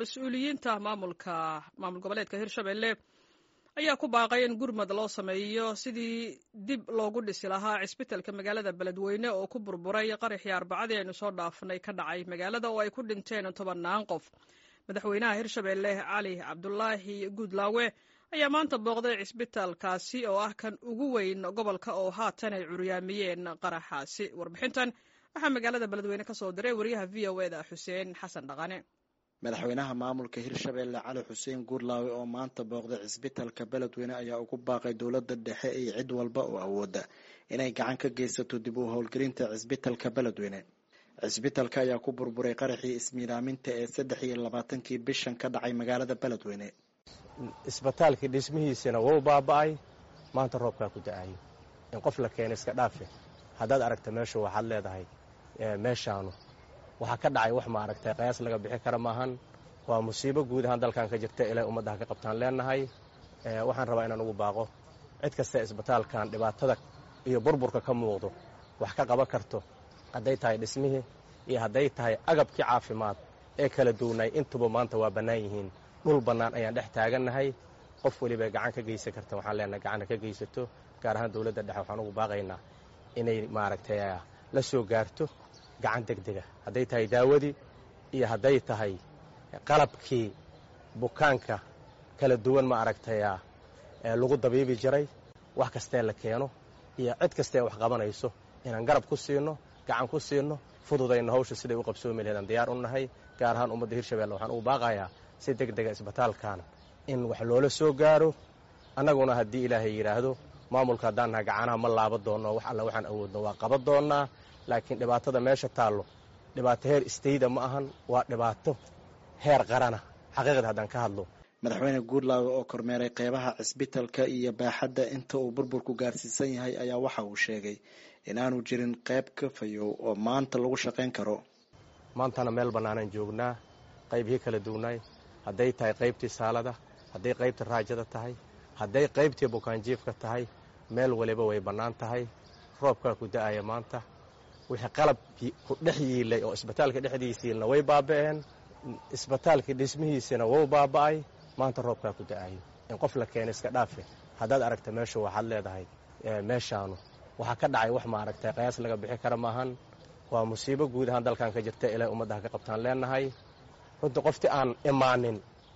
mas-uuliyiinta maamulka maamul goboleedka hirshabelle ayaa ku baaqay in gurmad loo sameeyo sidii dib loogu dhisi lahaa cisbitalka magaalada beledweyne oo ku burburay qaraxii arbacadii aynu soo dhaafnay ka dhacay magaalada oo ay ku dhinteen tobannaan qof madaxweynaha hirshabelle cali cabdulaahi guudlaawe ayaa maanta booqday cisbitaalkaasi oo ah kan ugu weyn gobolka oo haatan ay curyaamiyeen qaraxaasi warbixintan waxaa magaalada beledweyne ka soo diray wariyaha v o eda xuseen xasan dhaqane madaxweynaha maamulka hirshabelle cali xuseen guurlaawe oo maanta booqday cisbitalka beledweyne ayaa ugu baaqay dowladda dhexe iyo cid walba oo awooda inay gacan ka geysato dib u howlgelinta cisbitalka beledweyne cisbitalka ayaa ku burburay qaraxii ismiiraaminta ee saddex iyo labaatankii bishan ka dhacay magaalada beledweyne isbitaalkii dhismihiisina wuu baaba'ay maanta roobkaa ku da-ayo in qof la keena iska dhaafe haddaad aragta meeshu waxaad leedahay meeshaanu waxaa ka dhacay wax ma aragtay qayaas laga bixi kara maahan waa musiibo guud ahaan dalkan ka jirta ilay ummaddaha ka qabtaan leenahay waxaan rabaa inaan ugu baaqo cid kasta isbitaalkan dhibaatada iyo burburka ka muuqdo wax ka qaban karto hadday tahay dhismihii iyo hadday tahay agabkii caafimaad ee kala duwnay intuba maanta waa bannaan yihiin dhul bannaan ayaan dhex taagannahay qof weliba gacan ka geysan karta waxaan leenahay gacanna ka geysato gaar ahaan dowladda dhexe waxaan ugu baaqaynaa inay maaragtay la soo gaarto gacan degdega hadday tahay daawadii iyo hadday tahay qalabkii bukaanka kala duwan ma aragtaya lagu dabiibi jiray wax kastee la keeno iyo cid kastee wax qabanayso inaan garab ku siino gacan ku siino fududayno hawsha siday u qabsoomi laheedaan diyaar u nahay gaar ahaan ummadda hirshabelle waxaan ugu baaqayaa si deg dega isbitaalkan in wax loola soo gaaro annaguna haddii ilaahay yidhaahdo maamulka haddaan nahay gacanaha ma laaba doonno wax alla waxaan awoodno waa qaban doonnaa laakiin dhibaatada meesha taallo dhibaato heer istayda ma ahan waa dhibaato heer qarana xaqiiqda haddaan ka hadlo madaxweyne guurlaawe oo kormeeray qeybaha cisbitalka iyo baaxadda inta uu burburku gaarsiisan yahay ayaa waxa uu sheegay inaanu jirin qayb ka fayow oo maanta lagu shaqayn karo maantana meel bannaanaan joognaa qaybihii kala duwnaay hadday tahay qaybtii saalada hadday qaybtii raajada tahay hadday qaybtii bukaanjiifka tahay meel waliba way bannaan tahay roobkaa ku da'aya maanta wixii qalabkii ku dhex yiilay oo isbitaalka dhexdiisiina way baaba'een isbitaalkii dhismihiisina wuu baaba'ay maanta roobkaa ku da'ayo in qof la keena iska dhaafe haddaad aragta meeshu waxaad leedahay meeshaanu waxaa ka dhacay wax ma aragtay qayaas laga bixi kara maahan waa musiibo guud ahaan dalkan ka jirta ilay ummaddaha ka qabtaan leenahay runtii qoftii aan imaanin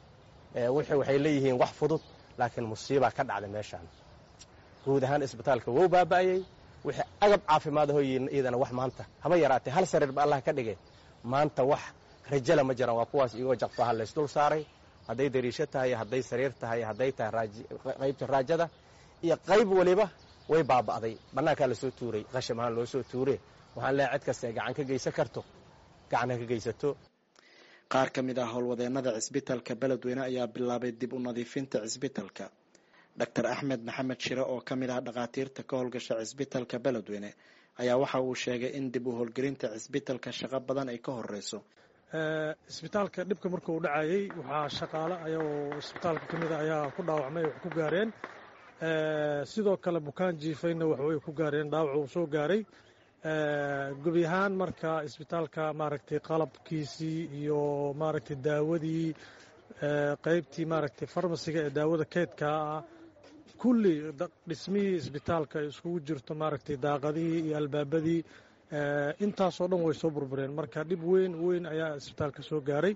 waxay leeyihiin wax fudud laakiin musiibaa ka dhacday meeshaan guud ahaan isbitaalka wuu baaba'ayey wixii agab caafimaad ahoo iyadana wax maanta haba yaraatee hal sariir ba allah ka dhigay maanta wax rajala ma jiraan waa kuwaas iyagoo jaqfaha laysdul saaray hadday dariisho tahay hadday sariir tahay hadday tahay qaybta raajada iyo qayb waliba way baaba'day bannaankaa lasoo tuuray qasham ahaan loo soo tuure waxaan leehay cid kasta gacan ka geysan karto gacan ha ka geysato qaar ka mid ah howlwadeenada cisbitalka beledweyne ayaa bilaabay dib u nadiifinta cisbitalka doctor axmed maxamed shire oo ka mid ah dhakhaatiirta ka howlgasha cisbitalka beledweyne ayaa waxa uu sheegay in dib u howlgelinta cisbitalka shaqo badan ay ka horeyso isbitaalka dhibka marka uu dhacayey waxaa shaqaale ayagoo isbitaalka ka mida ayaa ku dhaawacmay wax ku gaareen sidoo kale bukaan jiifayna waxway ku gaareen dhaawac uu soo gaaray gebi ahaan marka isbitaalka maaragtay qalabkiisii iyo maaragtay daawadii qaybtii maaragtay farmasiga ee daawada keydkaa ah kulli dhismihii isbitaalka ay iskugu jirto maaragtay daaqadihii iyo albaabadii intaasoo dhan way soo burbureen marka dhib weyn weyn ayaa isbitaalka soo gaaray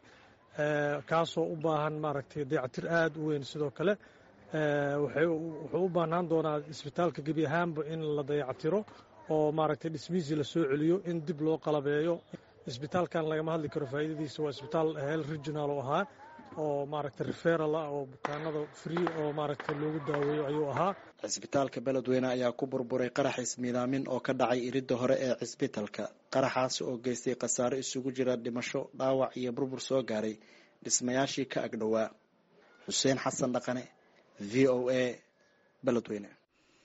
kaasoo u baahan maaragtay dayactir aad u weyn sidoo kale wuxuu u baahnaan doonaa isbitaalka gebi ahaanba in la dayactiro oo maaragtay dhismihiisii la soo celiyo in dib loo qalabeeyo isbitaalkan lagama hadli karo faa'iidadiisa waa isbitaal hel regional oo ahaa oo maaragtay referal ah oo bukaanada free oo maaragtay loogu daaweeyo ayuu ahaa cisbitaalka beledweyne ayaa ku burburay qarax ismiidaamin oo ka dhacay iridda hore ee cisbitalka qaraxaasi oo geystay khasaare isugu jira dhimasho dhaawac iyo burbur soo gaaray dhismayaashii ka agdhowaa xuseen xasan dhaqane v o a beledweyne